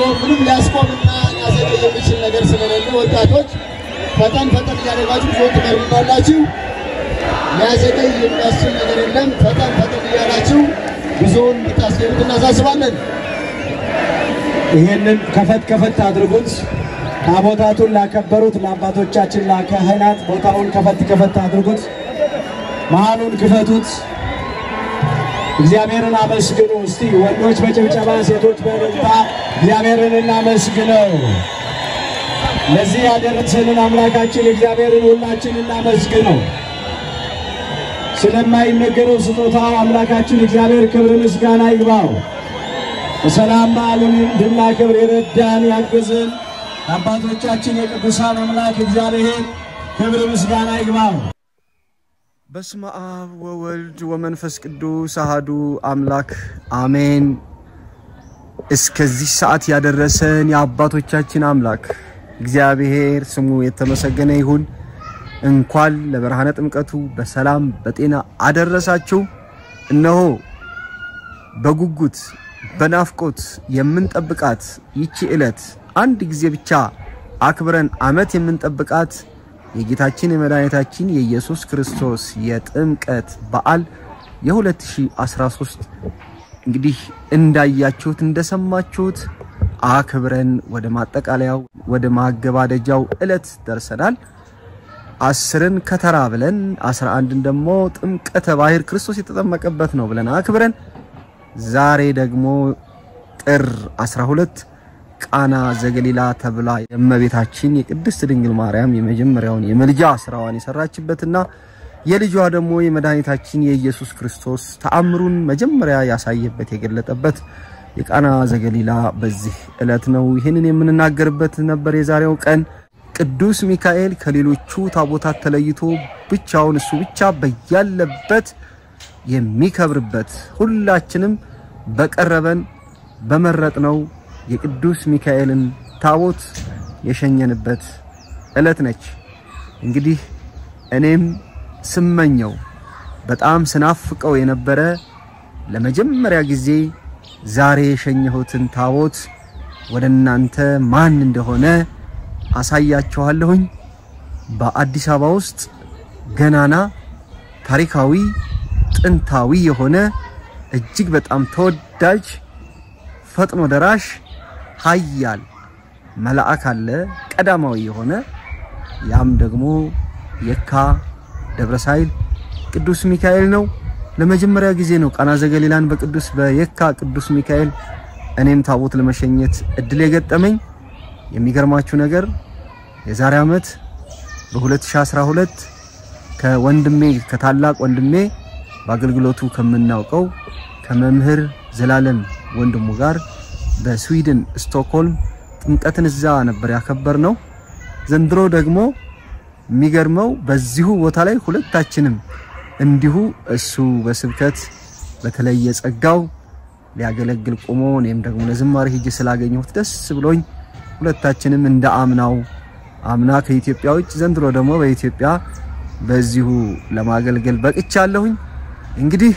ምንም ሊያስቆምና ሊያዘገይ የሚችል ነገር ስለሌለ ወጣቶች ፈጠን ፈጠን እያደረጋችሁ ዞን ትመርማላችሁ። ሊያዘገይ የሚያስችል ነገር የለም። ፈጠን ፈጠን እያላችሁ ጉዞውን እንድታስገቡት እናሳስባለን። ይህንን ከፈት ከፈት አድርጉት። ታቦታቱን ላከበሩት ለአባቶቻችን ለካህናት ቦታውን ከፈት ከፈት አድርጉት። መሃሉን ክፈቱት። እግዚአብሔርን አመስግኑ። እስቲ ወንዶች በጭብጨባ ሴቶች በእልልታ እግዚአብሔርን እናመስግነው። ለዚህ ያደረሰንን አምላካችን እግዚአብሔርን ሁላችን እናመስግነው። ስለማይነገረው ስጦታው አምላካችን እግዚአብሔር ክብር ምስጋና ይግባው። በሰላም በዓሉን እንድናከብር የረዳን ያገዘን አባቶቻችን የቅዱሳን አምላክ እግዚአብሔር ክብር ምስጋና ይግባው። በስመ አብ ወወልድ ወመንፈስ ቅዱስ አሃዱ አምላክ አሜን። እስከዚህ ሰዓት ያደረሰን የአባቶቻችን አምላክ እግዚአብሔር ስሙ የተመሰገነ ይሁን። እንኳን ለብርሃነ ጥምቀቱ በሰላም በጤና አደረሳችሁ። እነሆ በጉጉት በናፍቆት የምንጠብቃት ይቺ ዕለት አንድ ጊዜ ብቻ አክብረን ዓመት የምንጠብቃት የጌታችን የመድኃኒታችን የኢየሱስ ክርስቶስ የጥምቀት በዓል የ2013 እንግዲህ እንዳያችሁት እንደሰማችሁት አክብረን ወደ ማጠቃለያው ወደ ማገባደጃው ዕለት ደርሰናል። አስርን ከተራ ብለን አስራ አንድን ደግሞ ጥምቀተ ባህር ክርስቶስ የተጠመቀበት ነው ብለን አክብረን ዛሬ ደግሞ ጥር 12 ቃና ዘገሊላ ተብላ የእመቤታችን የቅድስት ድንግል ማርያም የመጀመሪያውን የምልጃ ስራዋን የሰራችበትና የልጇ ደግሞ የመድኃኒታችን የኢየሱስ ክርስቶስ ተአምሩን መጀመሪያ ያሳየበት የገለጠበት የቃና ዘገሊላ በዚህ ዕለት ነው። ይህንን የምንናገርበት ነበር የዛሬው ቀን። ቅዱስ ሚካኤል ከሌሎቹ ታቦታት ተለይቶ ብቻውን እሱ ብቻ በያለበት የሚከብርበት ሁላችንም በቀረበን በመረጥነው የቅዱስ ሚካኤልን ታቦት የሸኘንበት ዕለት ነች። እንግዲህ እኔም ስመኘው በጣም ስናፍቀው የነበረ ለመጀመሪያ ጊዜ ዛሬ የሸኘሁትን ታቦት ወደ እናንተ ማን እንደሆነ አሳያችኋለሁኝ። በአዲስ አበባ ውስጥ ገናና ታሪካዊ ጥንታዊ የሆነ እጅግ በጣም ተወዳጅ ፈጥኖ ደራሽ ኃያል መልአክ አለ ቀዳማዊ የሆነ ያም ደግሞ የካ ደብረ ሳይል ቅዱስ ሚካኤል ነው። ለመጀመሪያ ጊዜ ነው ቃና ዘገሊላን በቅዱስ በየካ ቅዱስ ሚካኤል እኔም ታቦት ለመሸኘት እድል የገጠመኝ። የሚገርማችሁ ነገር የዛሬ ዓመት በ2012 ከወንድሜ ከታላቅ ወንድሜ በአገልግሎቱ ከምናውቀው ከመምህር ዘላለም ወንድሙ ጋር በስዊድን ስቶክሆልም ጥምቀትን እዛ ነበር ያከበር ነው። ዘንድሮ ደግሞ የሚገርመው በዚሁ ቦታ ላይ ሁለታችንም እንዲሁ እሱ በስብከት በተለየ ጸጋው ሊያገለግል ቆሞ እኔም ደግሞ ለዝማሬ ሄጄ ስላገኘሁት ደስ ብሎኝ ሁለታችንም እንደ አምናው አምና ከኢትዮጵያ ውጭ ዘንድሮ ደግሞ በኢትዮጵያ በዚሁ ለማገልገል በቅቻለሁኝ። እንግዲህ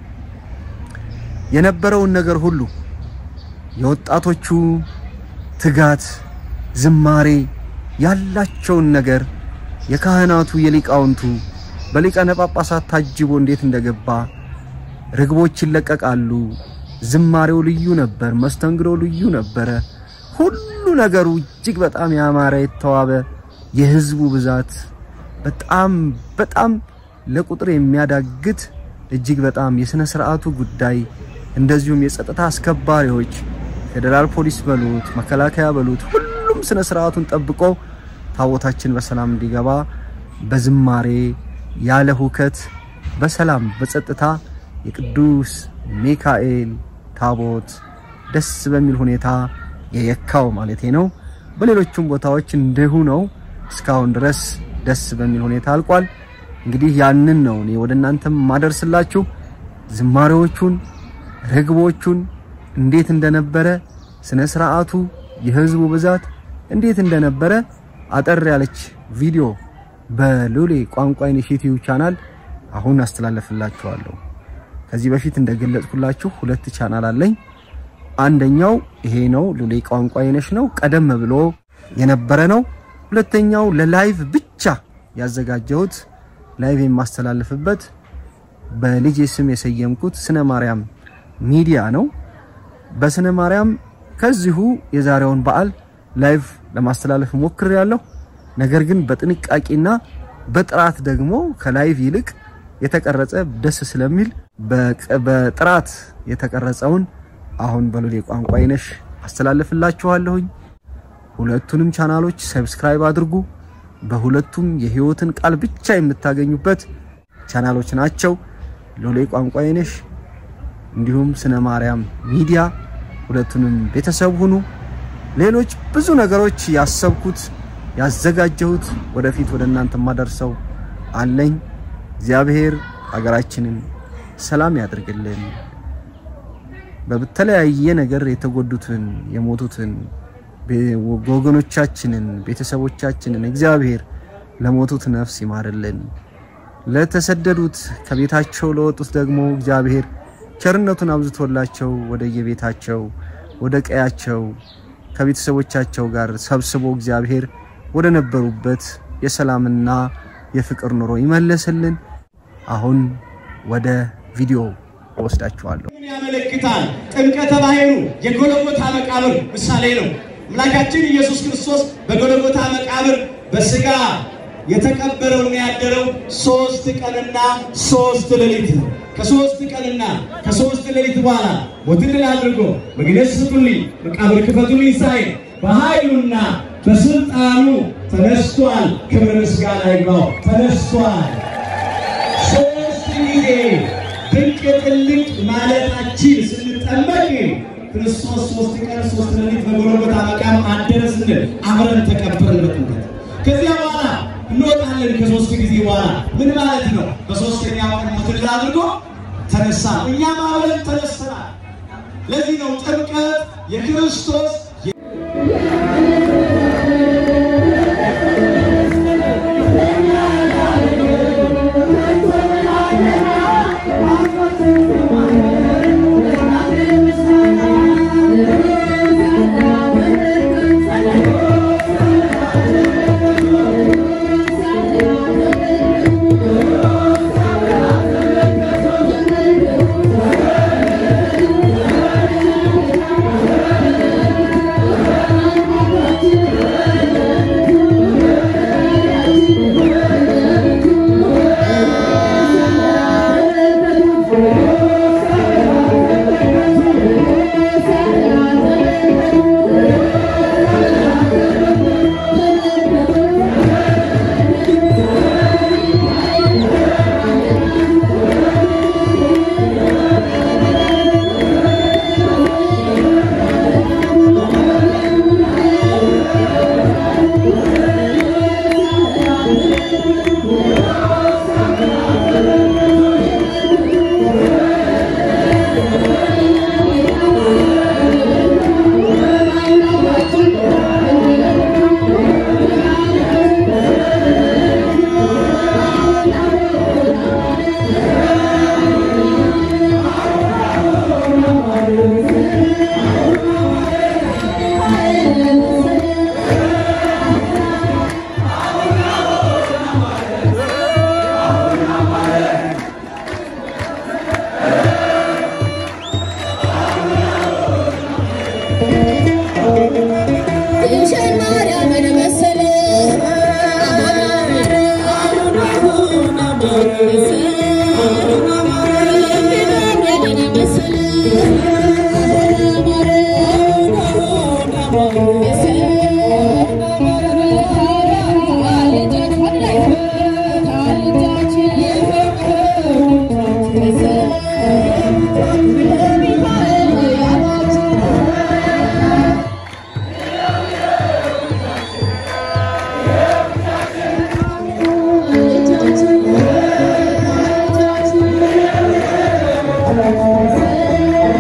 የነበረውን ነገር ሁሉ የወጣቶቹ ትጋት፣ ዝማሬ ያላቸውን ነገር የካህናቱ የሊቃውንቱ በሊቃነ ጳጳሳት ታጅቦ እንዴት እንደገባ ርግቦች ይለቀቃሉ። ዝማሬው ልዩ ነበር። መስተንግዶ ልዩ ነበረ። ሁሉ ነገሩ እጅግ በጣም ያማረ የተዋበ የህዝቡ ብዛት በጣም በጣም ለቁጥር የሚያዳግት እጅግ በጣም የስነ ስርዓቱ ጉዳይ እንደዚሁም የጸጥታ አስከባሪዎች ፌዴራል ፖሊስ በሉት መከላከያ በሉት ሁሉም ስነ ስርዓቱን ጠብቆ ታቦታችን በሰላም እንዲገባ በዝማሬ ያለ ሁከት በሰላም በጸጥታ የቅዱስ ሚካኤል ታቦት ደስ በሚል ሁኔታ የየካው ማለቴ ነው። በሌሎቹም ቦታዎች እንዲሁ ነው። እስካሁን ድረስ ደስ በሚል ሁኔታ አልቋል። እንግዲህ ያንን ነው እኔ ወደ እናንተም ማደርስላችሁ። ዝማሬዎቹን፣ ርግቦቹን እንዴት እንደነበረ ስነ ስርዓቱ፣ የህዝቡ ብዛት እንዴት እንደነበረ አጠር ያለች ቪዲዮ በሉሌ ቋንቋ ኢኒሼቲቭ ቻናል አሁን አስተላለፍላችኋለሁ። ከዚህ በፊት እንደገለጽኩላችሁ ሁለት ቻናል አለኝ። አንደኛው ይሄ ነው፣ ሉሌ ቋንቋ የነሽ ነው። ቀደም ብሎ የነበረ ነው። ሁለተኛው ለላይቭ ብቻ ያዘጋጀሁት ላይቭ የማስተላልፍበት በልጄ ስም የሰየምኩት ስነ ማርያም ሚዲያ ነው። በስነ ማርያም ከዚሁ የዛሬውን በዓል ላይቭ ለማስተላለፍ ሞክሬያለሁ። ነገር ግን በጥንቃቄና በጥራት ደግሞ ከላይቭ ይልቅ የተቀረጸ ደስ ስለሚል በጥራት የተቀረጸውን አሁን በሉሌ ቋንቋ ይነሽ አስተላልፍላችኋለሁኝ። ሁለቱንም ቻናሎች ሰብስክራይብ አድርጉ። በሁለቱም የህይወትን ቃል ብቻ የምታገኙበት ቻናሎች ናቸው። ሉሌ ቋንቋ ይነሽ እንዲሁም ስነ ማርያም ሚዲያ ሁለቱንም ቤተሰብ ሁኑ። ሌሎች ብዙ ነገሮች ያሰብኩት ያዘጋጀሁት ወደፊት ወደ እናንተ ማደርሰው አለኝ። እግዚአብሔር ሀገራችንን ሰላም ያድርግልን። በተለያየ ነገር የተጎዱትን የሞቱትን ወገኖቻችንን ቤተሰቦቻችንን እግዚአብሔር ለሞቱት ነፍስ ይማርልን። ለተሰደዱት ከቤታቸው ለወጡት ደግሞ እግዚአብሔር ቸርነቱን አብዝቶላቸው ወደ የቤታቸው ወደ ቀያቸው ከቤተሰቦቻቸው ጋር ሰብስቦ እግዚአብሔር ወደ ነበሩበት የሰላምና የፍቅር ኑሮ ይመለስልን። አሁን ወደ ቪዲዮ እወስዳችኋለሁ። ምን ያመለክታል? ጥምቀተ ባሕሩ የጎልጎታ መቃብር ምሳሌ ነው። አምላካችን ኢየሱስ ክርስቶስ በጎልጎታ መቃብር በስጋ የተቀበረውና ያደረው ሶስት ቀንና ሶስት ሌሊት ነው። ከሶስት ቀንና ከሶስት ሌሊት በኋላ ሞትን ድል አድርጎ መግነዝ ስጡልኝ፣ መቃብር ክፈቱልኝ ሳይል በኃይሉና በስልጣኑ ተነስቷል። ክብር ምስጋና ይግባው። ተነስቷል። ሶስት ጊዜ ድንቅ ጥልቅ ማለታችን ስንጠመቅ ክርስቶስ ሶስት ቀን ሶስት ሌሊት በጎልጎታ መቃብር አደረ ስንል አብረን ተቀበርን በጥምቀት። ከዚያ በኋላ እንወጣለን። ከሶስት ጊዜ በኋላ ምን ማለት ነው? በሶስተኛው ቀን ሞትን ድል አድርጎ ተነሳ። እኛም አብረን ተነስተናል። ለዚህ ነው ጥምቀት የክርስቶስ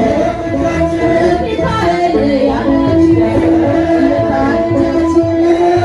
Yeah.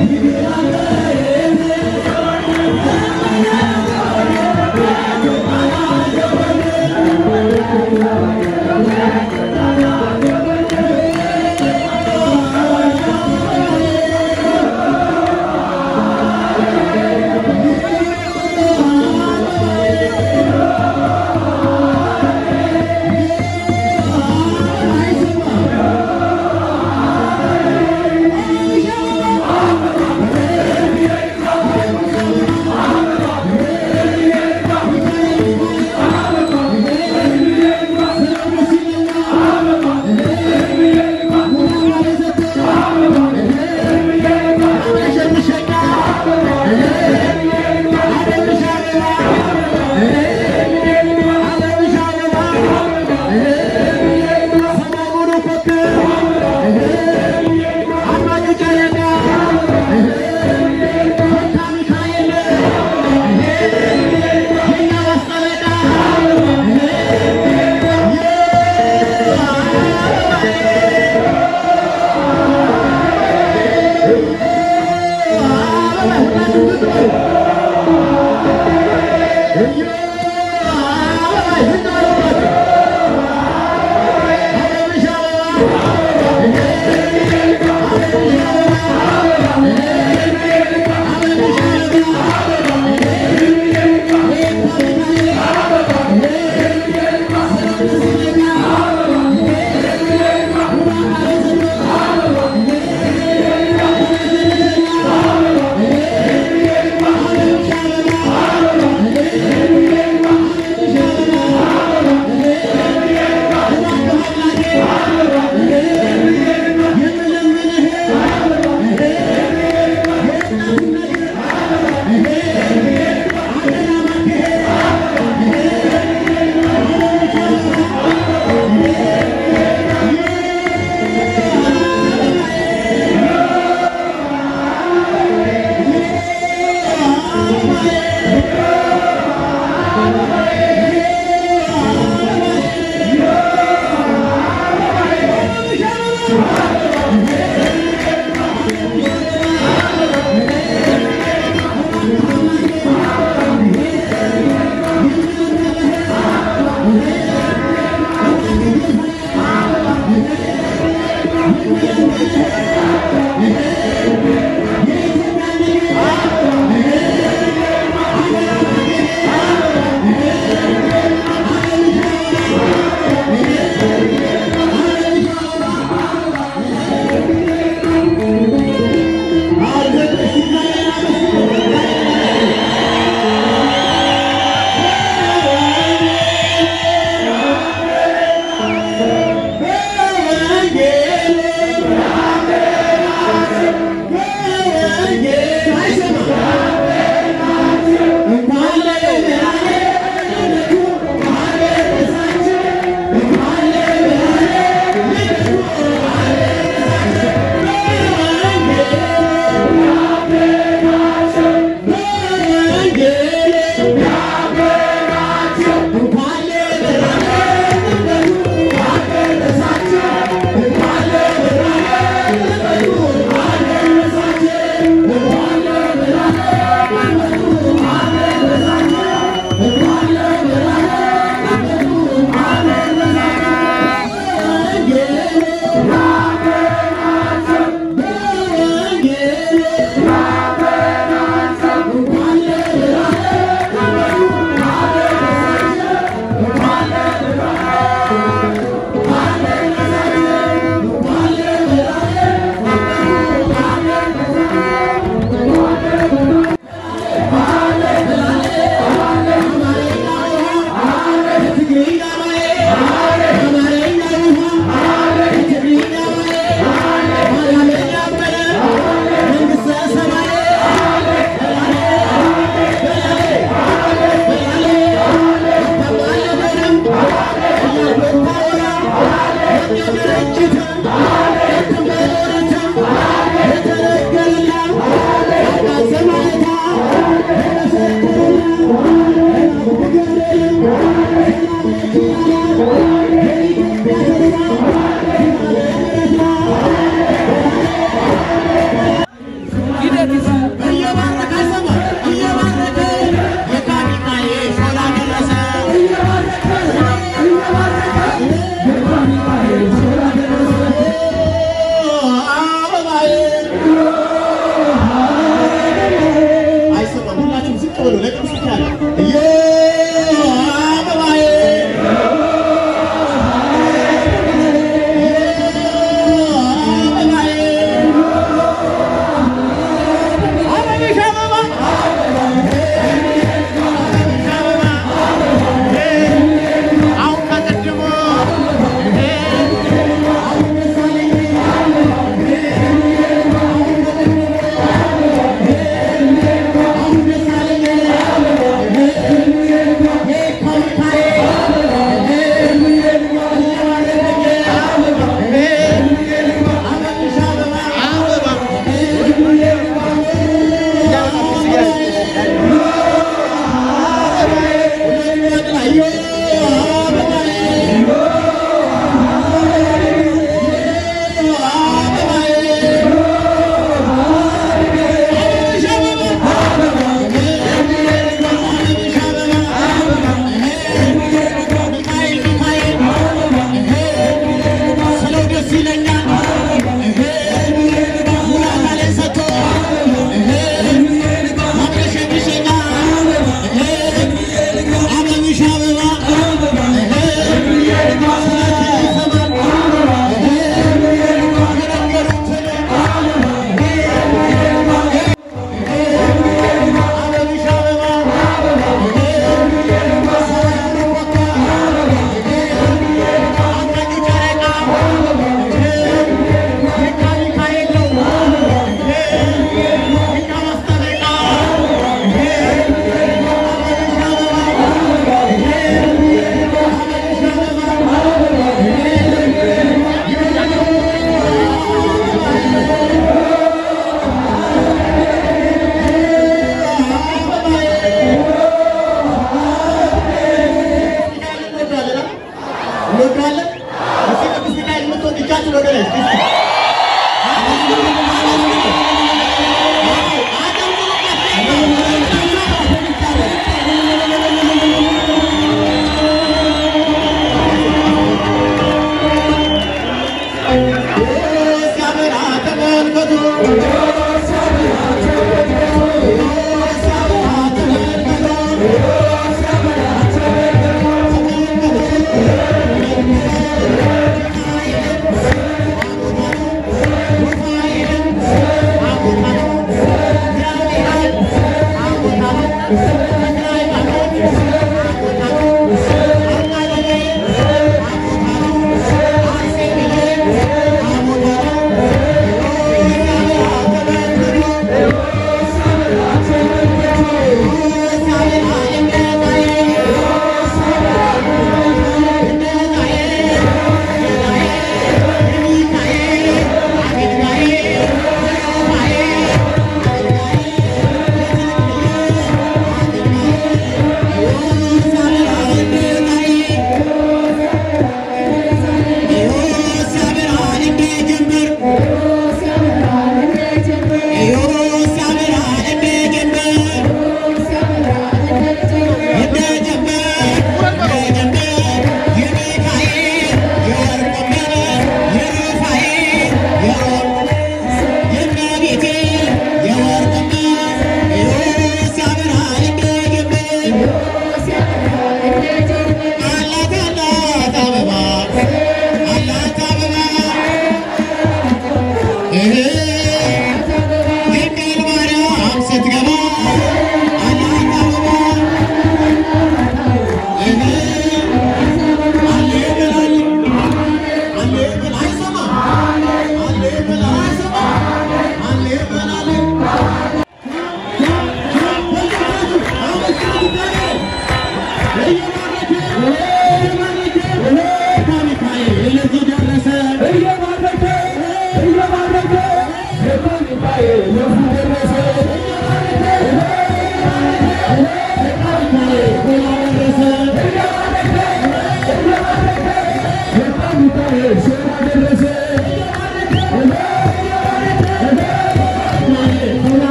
♪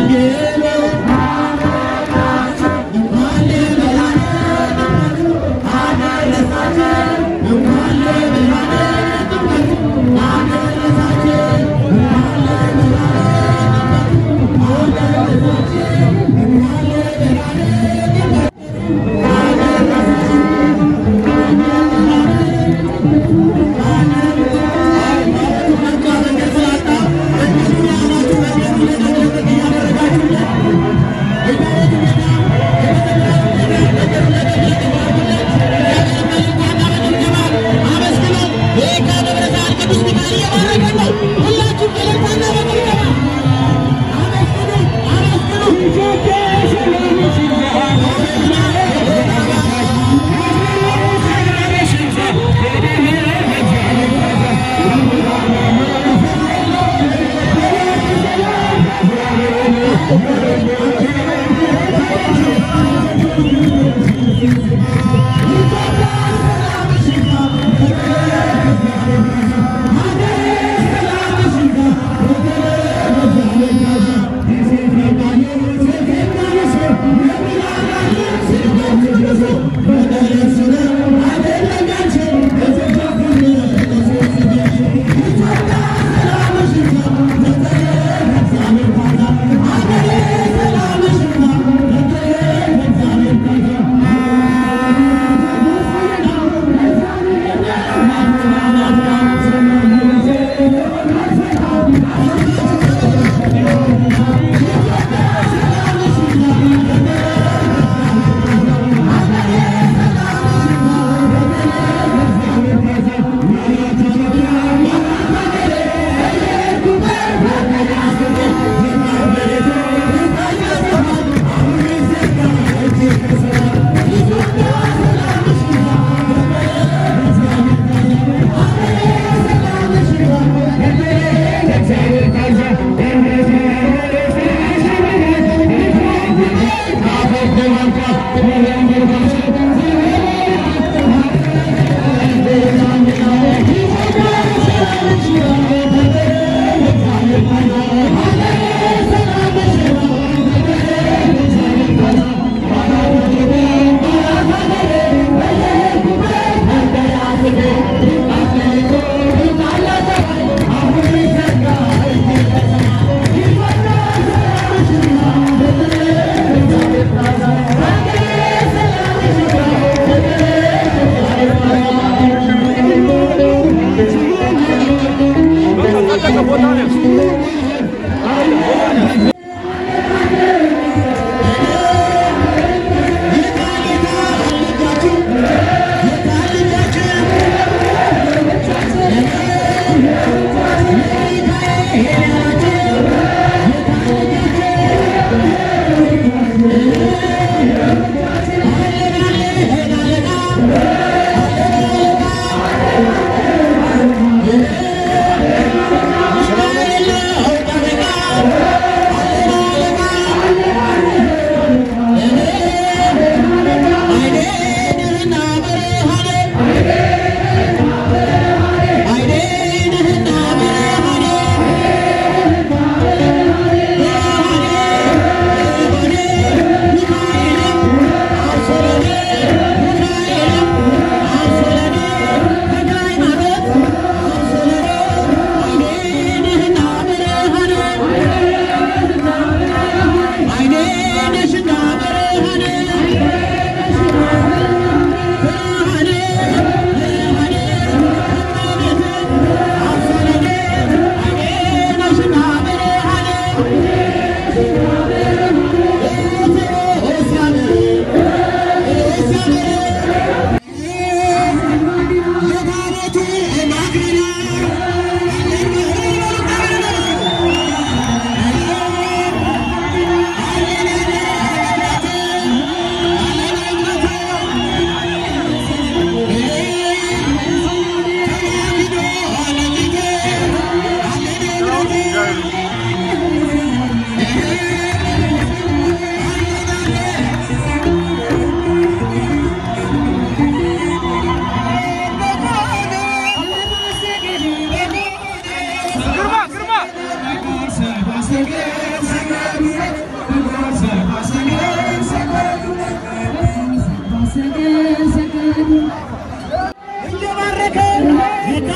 ግርማ ግርማ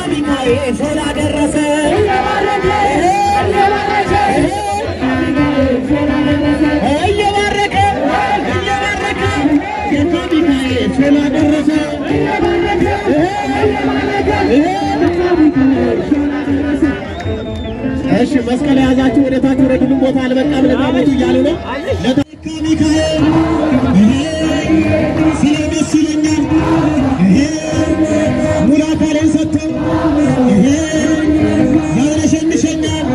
ሚካኤል ስላደረሰ እየባረከ እየባረከ ጌታ ሚካኤል ስላደረሰ እሺ መስቀል የያዛችሁ ወደ ታች ወደ ድሉም ቦታ አልበቃም ለታቦቱ እያሉ ነው። ለታ ሚካኤል ስለ ደስ ይለኛል ሙሉ አካሌን ሰጥተው ያለሸንሸኛል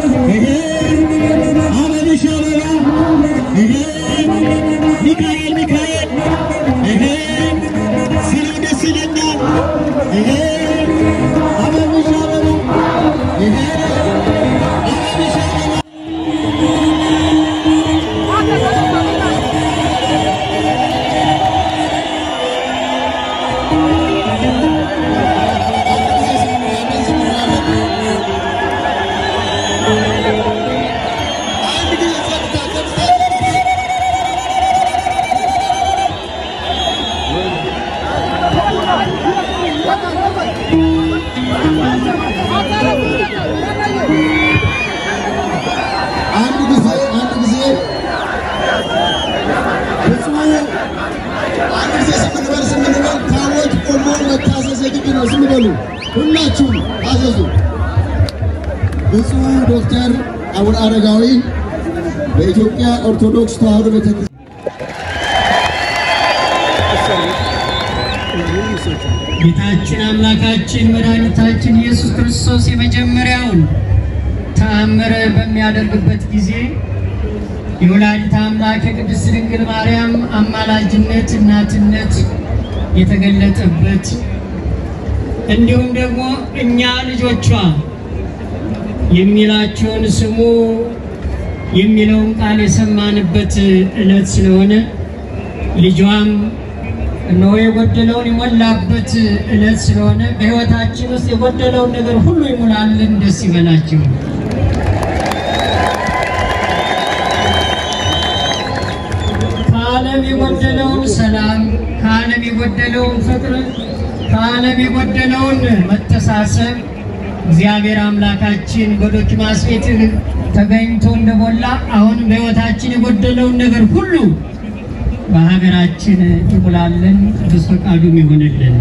አበብሽ አበባ ሚካኤል ሚካኤል ስለ ደስ ይለኛል አበብሽ አበባ አበብሽ አበባ አንድ ጊዜ ጸጥታ ጸጥታ አንድ ጊዜ አንድ ጊዜ ብፁዕ አንድ ጊዜ ዝም እንበል ዝም እንበል። ታቦት ቆሞ መታዘዝ የግድ ነው። ዝም በሉ ሁላችሁም ታዘዙ። ብፁዕ ዶክተር አቡነ አረጋዊ በኢትዮጵያ ኦርቶዶክስ ተዋሕዶ ቤተክርስቲያን ጌታችን አምላካችን መድኃኒታችን ኢየሱስ ክርስቶስ የመጀመሪያውን ተአምር በሚያደርግበት ጊዜ የወላዲተ አምላክ የቅድስት ድንግል ማርያም አማላጅነት እናትነት የተገለጠበት እንዲሁም ደግሞ እኛ ልጆቿ የሚላቸውን ስሙ የሚለውን ቃል የሰማንበት ዕለት ስለሆነ ልጇም እነሆ የጎደለውን የሞላበት ዕለት ስለሆነ በሕይወታችን ውስጥ የጎደለውን ነገር ሁሉ ይሙላልን። ደስ ይበላችሁ። ከዓለም የጎደለውን ሰላም፣ ከዓለም የጎደለውን ፍቅር፣ ከዓለም የጎደለውን መተሳሰብ እግዚአብሔር አምላካችን በዶኪማስ ቤት ተገኝቶ እንደሞላ አሁንም በሕይወታችን የጎደለውን ነገር ሁሉ በሀገራችን ይሙላልን፣ ቅዱስ ፈቃዱም ይሆንልን።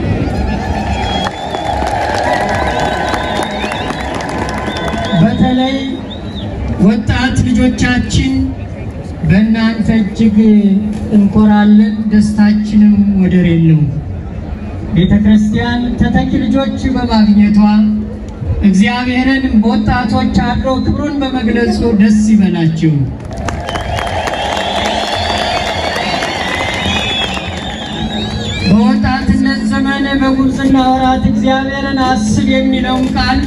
በተለይ ወጣት ልጆቻችን በእናንተ እጅግ እንኮራለን፣ ደስታችንም ወደር የለውም። ቤተ ክርስቲያን ተተኪ ልጆች በማግኘቷ እግዚአብሔርን በወጣቶች አድሮ ክብሩን በመግለጹ ደስ ይበላችሁ። በወጣትነት ዘመን በጉብዝና ወራት እግዚአብሔርን አስብ የሚለውን ቃል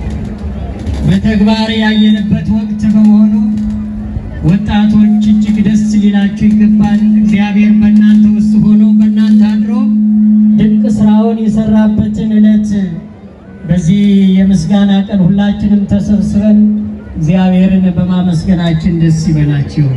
በተግባር ያየንበት ወቅት በመሆኑ ወጣቶች እጅግ ደስ ሊላችሁ ይገባል። እግዚአብሔር በእናንተ ውስጥ ሆኖ በእናንተ አድሮ ድንቅ ስራውን የሰራበትን ዕለት በዚህ የምስጋና ቀን ሁላችንም ተሰብስበን እግዚአብሔርን በማመስገናችን ደስ ይበላችሁ።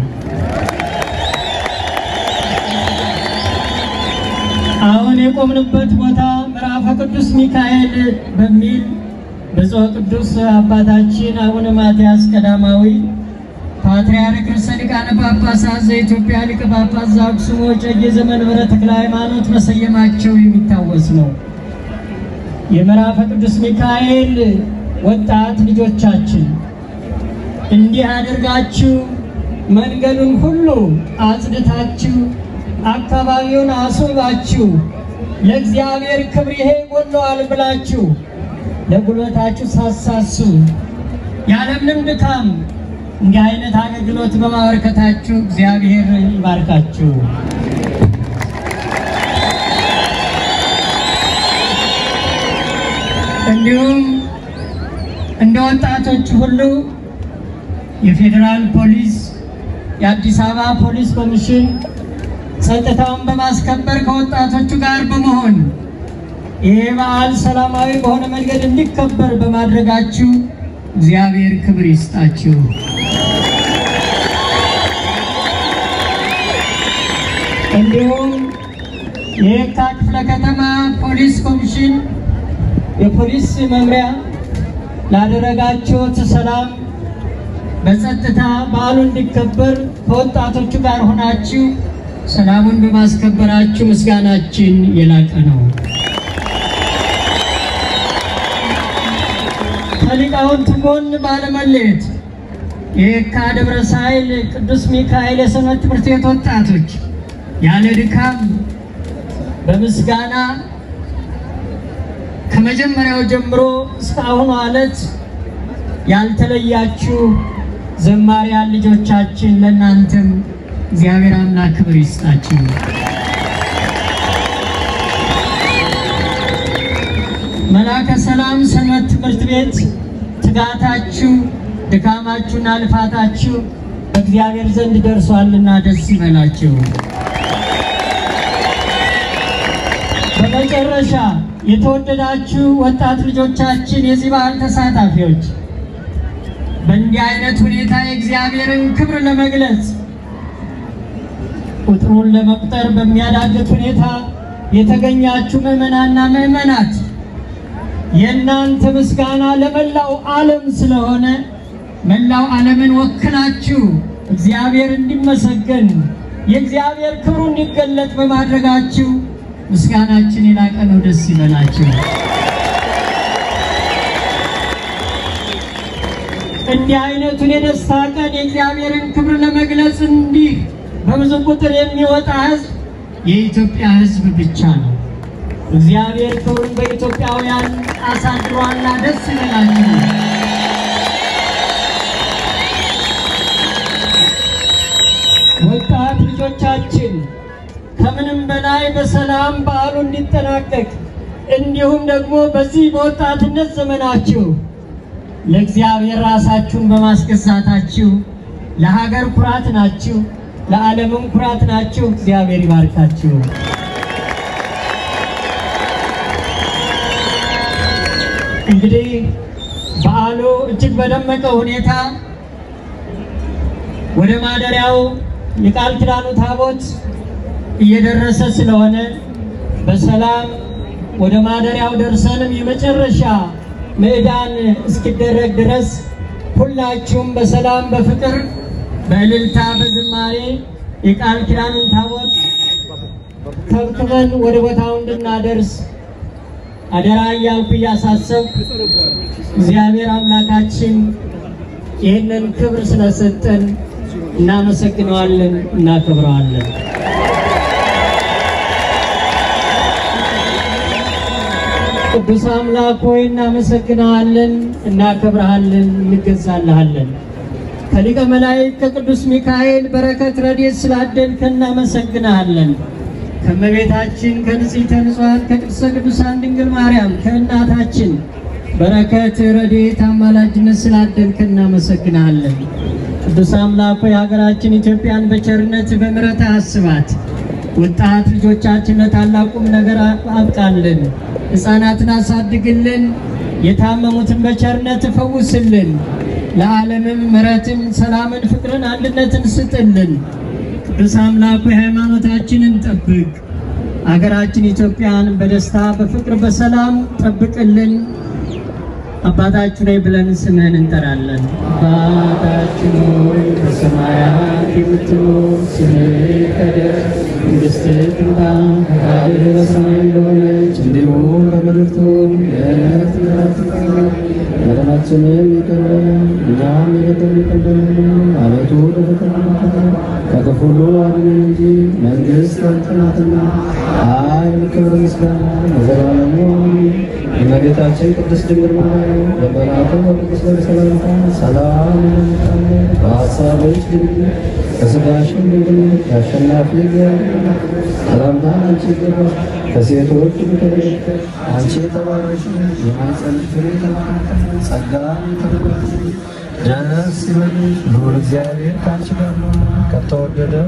አሁን የቆምንበት ቦታ ምዕራፈ ቅዱስ ሚካኤል በሚል ብፁዕ ቅዱስ አባታችን አቡነ ማትያስ ቀዳማዊ ፓትርያርክ ርዕሰ ሊቃነ ጳጳሳት ዘኢትዮጵያ ሊቀ ጳጳስ ዘአክሱም ወዕጨጌ ዘመንበረ ተክለ ሃይማኖት መሰየማቸው የሚታወስ ነው። የምዕራፈ ቅዱስ ሚካኤል ወጣት ልጆቻችን እንዲህ አድርጋችሁ መንገዱን ሁሉ አጽድታችሁ አካባቢውን አስውባችሁ ለእግዚአብሔር ክብር ይሄ ጎለዋል ብላችሁ ለጉልበታችሁ ሳሳሱ ያለምንም ድካም እንዲህ አይነት አገልግሎት በማበረከታችሁ እግዚአብሔር ይባርካችሁ። እንዲሁም እንደ ወጣቶች ሁሉ የፌዴራል ፖሊስ፣ የአዲስ አበባ ፖሊስ ኮሚሽን ጸጥታውን በማስከበር ከወጣቶቹ ጋር በመሆን ይህ በዓል ሰላማዊ በሆነ መንገድ እንዲከበር በማድረጋችሁ እግዚአብሔር ክብር ይስጣችሁ። እንዲሁም የየካ ክፍለ ከተማ ፖሊስ ኮሚሽን ፖሊስ መምሪያ ላደረጋችሁት ሰላም በጸጥታ በዓሉ እንዲከበር ከወጣቶቹ ጋር ሆናችሁ ሰላሙን በማስከበራችሁ ምስጋናችን የላቀ ነው። ከሊቃውንት ጎን ባለመለየት የየካ ደብረ ሳይል ቅዱስ ሚካኤል የሰንበት ትምህርት ቤት ወጣቶች ያለ ድካም በምስጋና ከመጀመሪያው ጀምሮ እስካሁኑ ዕለት ያልተለያችሁ ዘማሪያን ልጆቻችን ለእናንተም እግዚአብሔር አምላክ ክብር ይስጣችሁ። መላከ ሰላም ሰንበት ትምህርት ቤት ትጋታችሁ፣ ድካማችሁና ልፋታችሁ በእግዚአብሔር ዘንድ ደርሷልና ደስ ይበላችሁ። በመጨረሻ የተወደዳችሁ ወጣት ልጆቻችን የዚህ በዓል ተሳታፊዎች በእንዲህ አይነት ሁኔታ የእግዚአብሔርን ክብር ለመግለጽ ቁጥሩን ለመቁጠር በሚያዳግት ሁኔታ የተገኛችሁ ምዕመናና ምዕመናት የእናንተ ምስጋና ለመላው ዓለም ስለሆነ መላው ዓለምን ወክላችሁ እግዚአብሔር እንዲመሰገን የእግዚአብሔር ክብሩ እንዲገለጥ በማድረጋችሁ ምስጋናችን የላቀ ነው። ደስ ይበላችሁ። እንዲህ አይነቱን የደስታ ቀን የእግዚአብሔርን ክብር ለመግለጽ እንዲህ በብዙ ቁጥር የሚወጣ ሕዝብ የኢትዮጵያ ሕዝብ ብቻ ነው። እግዚአብሔር ክብሩን በኢትዮጵያውያን አሳድሯልና ደስ ይበላችሁ። ወጣት ልጆቻችን ከምንም በላይ በሰላም በዓሉ እንዲጠናቀቅ እንዲሁም ደግሞ በዚህ በወጣትነት ዘመናችሁ ለእግዚአብሔር ራሳችሁን በማስገዛታችሁ ለሀገር ኩራት ናችሁ፣ ለዓለምም ኩራት ናችሁ። እግዚአብሔር ይባርካችሁ። እንግዲህ በዓሉ እጅግ በደመቀ ሁኔታ ወደ ማደሪያው የቃል ኪዳኑ ታቦት እየደረሰ ስለሆነ በሰላም ወደ ማደሪያው ደርሰንም የመጨረሻ ምዕዳን እስኪደረግ ድረስ ሁላችሁም በሰላም በፍቅር በእልልታ በዝማሬ የቃል ኪዳኑን ታቦት ከብክበን ወደ ቦታው እንድናደርስ አደራ እያልኩ እያሳሰብኩ እግዚአብሔር አምላካችን ይህንን ክብር ስለሰጠን እናመሰግነዋለን፣ እናከብረዋለን። ቅዱስ አምላክ ሆይ እናመሰግነዋለን፣ እናከብረሃለን፣ እንገዛልሃለን። ከሊቀ መላእክት ከቅዱስ ሚካኤል በረከት ረድኤት ስላደልከን እናመሰግንሃለን። ከእመቤታችን ከንጽሕተ ንጹሐን ከቅድስተ ቅዱሳን ድንግል ማርያም ከእናታችን በረከት ረድኤት አማላጅነት ስላደልከን እናመሰግንሃለን። ቅዱስ አምላክ ሆይ ሀገራችን ኢትዮጵያን በቸርነት በምሕረት አስባት። ወጣት ልጆቻችን ለታላቁም ነገር አብቃልን። ሕፃናትን አሳድግልን። የታመሙትን በቸርነት ፈውስልን። ለዓለምም ምሕረትን፣ ሰላምን፣ ፍቅርን፣ አንድነትን ስጥልን። ቅዱስ አምላኩ ሃይማኖታችንን ጠብቅ። አገራችን ኢትዮጵያን በደስታ በፍቅር በሰላም ጠብቅልን። አባታችን ሆይ ብለን ስምህን እንጠራለን። አባታችን ሆይ በሰማያት የምትኖር ስምህ ይቀደስ፣ መንግሥትህ ትምጣ፣ ፈቃድህ በሰማይ እንደሆነች እንዲሁም በምድር ትሁን። የዕለት እንጀራችንን በደላችንን ይቅር በለን እኛም የበደሉንን ይቅር እንደምንል፣ አቤቱ ወደ ፈተና አታግባን ከክፉ ሁሉ አድነን እንጂ መንግሥት ያንተ ናትና፣ ኃይል፣ ክብር፣ ምስጋና ለዘላለሙ አሜን። እመቤታችን ቅድስት ድንግል ማርያም በመልአኩ በቅዱስ ገብርኤል ሰላምታ ሰላም እንልሻለን። በሐሳብሽ ድንግል በሥጋሽም ድንግል የአሸናፊ እግዚአብሔር እናት ሰላምታ አንቺ ይገባል። ከሴቶች ሁሉ ተለይተሽ አንቺ የተባረክሽ ነሽ፣ የማኅፀንሽ ፍሬ የተባረከ ነው። ጸጋን የተመላሽ ደስ ይበልሽ፣ ልዑል እግዚአብሔር ከአንቺ ጋር ነውና ከተወደደው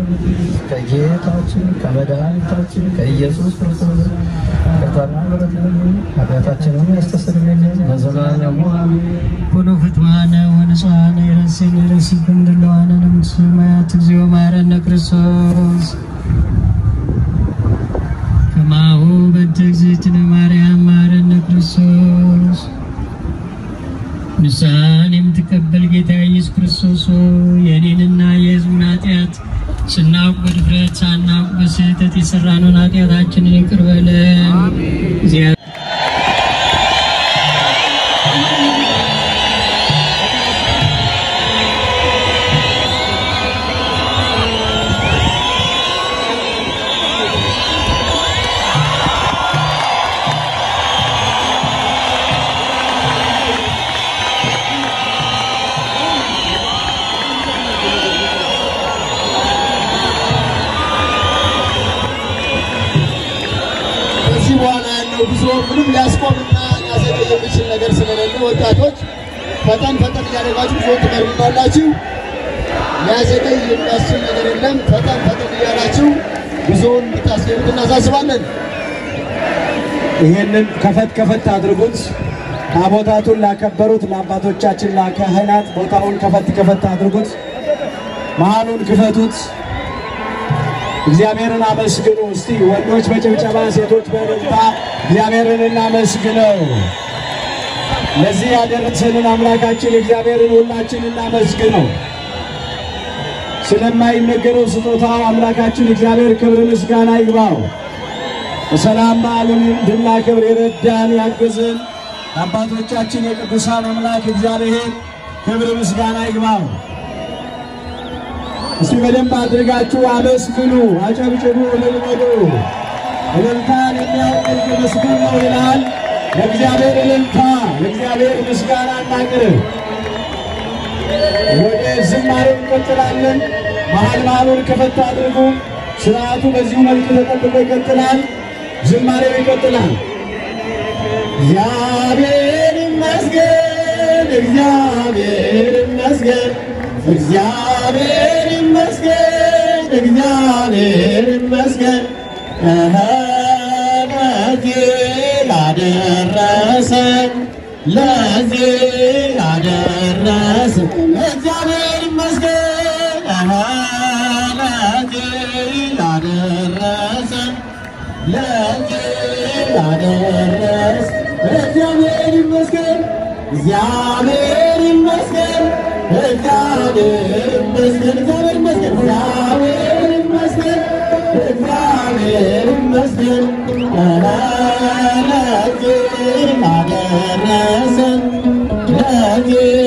ከጌታችን ከመድኃኒታችን ከኢየሱስ ክርስቶስ ከታና ምሕረት ኃጢአታችንን ያስተሰርይልን ለዘላለሙ አሜን። ኩኑ ፍትዋነ ወንጽዋነ የረሴን የረሲኩም ድለዋነ ለምንት ሰማያት እግዚኦ መሐረነ ክርስቶስ ከማሁ በእንተ እግዝእትነ ማርያም መሐረነ ክርስቶስ ንስሐን የምትቀበል ጌታ ኢየሱስ ክርስቶስ ሆይ የእኔንና የሕዝቡን ኃጢአት ስናውቅ በድፍረት ሳናውቅ በስህተት የሰራነውን ኃጢአታችንን ይቅር በለን። እግዚአብሔር ከዚህ በኋላ ያለው ጉዞ ምንም ሊያስቆምና ሊያዘገይ የሚችል ነገር ስለሌለ ወጣቶች ፈጠን ፈጠን እያደረጋችሁ ጉዞ ትመሩናላችሁ። ሊያዘገይ የሚያስችል ነገር የለም። ፈጠን ፈጠን እያላችሁ ጉዞውን እንድታስገቡት እናሳስባለን። ይህንን ከፈት ከፈት አድርጉት። ታቦታቱን ላከበሩት ለአባቶቻችን ለካህናት ቦታውን ከፈት ከፈት አድርጉት። መሀሉን ክፈቱት። እግዚአብሔርን አመስግኑ። እስቲ ወንዶች በጭብጨባ ሴቶች በእልልታ እግዚአብሔርን እናመስግነው። ለዚህ ያደረሰንን አምላካችን እግዚአብሔርን ሁላችን እናመስግነው። ስለማይነገረው ስጦታው አምላካችን እግዚአብሔር ክብር ምስጋና ይግባው። በሰላም በዓሉን እንድናከብር የረዳን ያገዘን አባቶቻችን የቅዱሳን አምላክ እግዚአብሔር ክብር ምስጋና ይግባው። እስቲ በደንብ አድርጋችሁ አመስግኑ፣ አጨብጭቡ፣ እልል በሉ። እልልታን የሚያውቅ ምስጉን ነው ይላል። ለእግዚአብሔር እልልታ፣ ለእግዚአብሔር ምስጋና እናቅርብ። ወደ ዝማሬው እንቀጥላለን። መሀል መሀሉን ከፈት አድርጉ። ስርዓቱ በዚሁ መልክ ተጠብቆ ይቀጥላል። ዝማሬው ይቀጥላል። እግዚአብሔር ይመስገን፣ እግዚአብሔር ይመስገን፣ እግዚአብሔር ይመስገን፣ እግዚአብሔር ይመስገን እህ ለዚህ ላደረሰን ለዚህ ላደረሰን እግዚአብሔር ይመስገን እህ ለዚህ ላደረሰን ለዚህ ላደረስ እግዚአብሔር ይመስገን እግዚአብሔር ይመስገን እግዚአብሔር ይመስገን እግዚአብሔር ይመስገን እግዚአብሔር ይመስገን እግዚአብሔር ይመስገን ለዚህ ላደረሰን ለዚህ